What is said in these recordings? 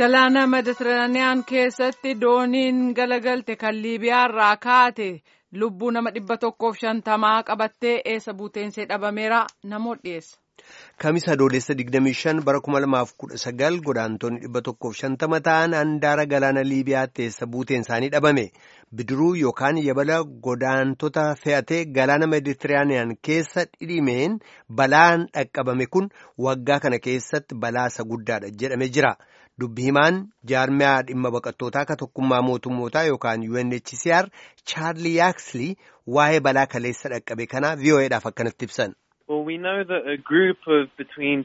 Galaana Meditiraaniyaan keessatti dooniin galagalte kan Liibiyaarraa kaate lubbuu nama dhibba tokkoof shantamaa qabattee eessa buuteensee dhabameera namoota dhiyeessa. Kamisa adoolessa 25 bara 2019 godaantonni dhibba tokkoof shantama ta'an handaara galaana Liibiyaatti eessa buuteen isaanii dhabame. Bidiruu yookaan yabala godaantota fe'atee galaana Meditiraaniyaan keessa dhidhimeen balaan dhaqqabame kun waggaa kana keessatti balaa isa guddaadha jedhame jira. Dubbi himaan jaarmiyaa dhimma baqattootaa ka tokkummaa mootummootaa yookaan UNHCR Chaarli Yaaksli waa'ee balaa kaleessa dhaqqabe kanaa VOA'dhaaf akkanatti ibsan. Well, we know that a group of between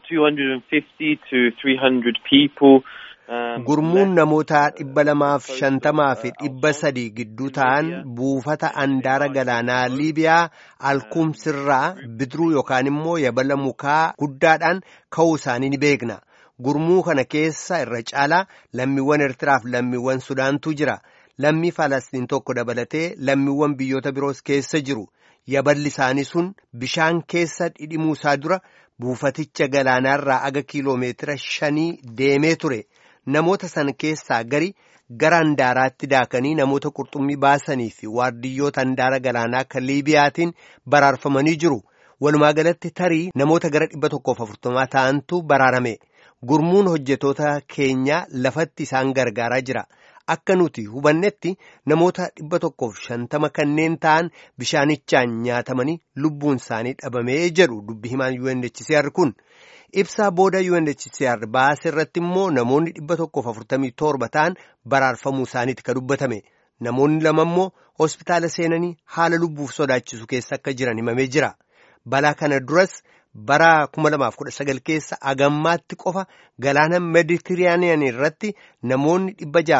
250 to 300 people. Gurmuun namoota dhibba lamaaf shantamaa fi dhibba sadii gidduu ta'an buufata andaara galaanaa Liibiyaa alkumsirraa bidiruu yookaan immoo yabala mukaa guddaadhaan ka'uu isaanii ni beekna. Gurmuu kana keessa irra caalaa lammiiwwan Eertiraaf lammiiwwan Sudaantu jira. Lammii Falastiin tokko dabalatee lammiiwwan biyyoota biroos keessa jiru. Yaballi isaanii sun bishaan keessa dhidhimuu isaa dura buufaticha galaanaarraa aga kiiloomeetira shanii deemee ture. Namoota san keessaa gari gara handaaraatti daakanii namoota qurxummii baasanii fi waardiyyoota handaara galaanaa kan Liibiyaatiin baraarfamanii jiru. Walumaa galatti tarii namoota gara dhibba tokkoof afurtamaa ta'antu baraarame. Gurmuun hojjetoota keenyaa lafatti isaan gargaaraa jira. Akka nuti hubannetti namoota dhibba tokkoof shantama kanneen ta'an bishaanichaan nyaatamanii lubbuun isaanii dhabamee jedhu dubbi himaan UNHCR kun. Ibsaa booda UNHCR baase irratti immoo namoonni dhibba tokkoof afurtamii torba ta'an baraarfamuu isaaniiti ka dubbatame. Namoonni lama immoo hospitaala seenanii haala lubbuuf sodaachisu keessa akka jiran himamee jira. Balaa kana duras bara 2019 keessa agammaatti qofa galaana meditiraaniyaan irratti namoonni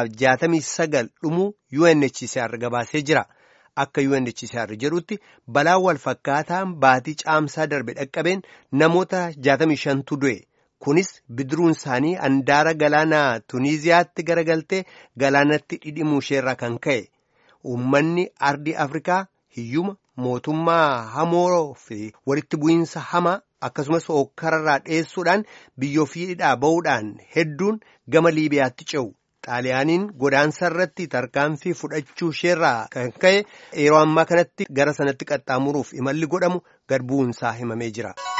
669 dhumuu UNHCR gabaasee jira. Akka UNHCR jedhutti balaa wal fakkaataan baatii caamsaa darbe dhaqqabeen namoota 65tu du'e. Kunis bidiruun isaanii handaara galaanaa Tuniiziyaatti garagaltee galaanatti dhidhimuu isheerraa kan ka'e. Uummanni ardii Afrikaa hiyyuma mootummaa hamoo fi walitti bu'iinsa hamaa akkasumas hookkararraa dheessuudhaan biyya ofiidhaa ba'uudhaan hedduun gama Liibiyaatti ce'u. Xaaliyaaniin godaansa irratti tarkaanfii fudhachuu isheerraa kan ka'e yeroo ammaa kanatti gara sanatti qaxxaamuruuf imalli godhamu gad bu'uunsaa himamee jira.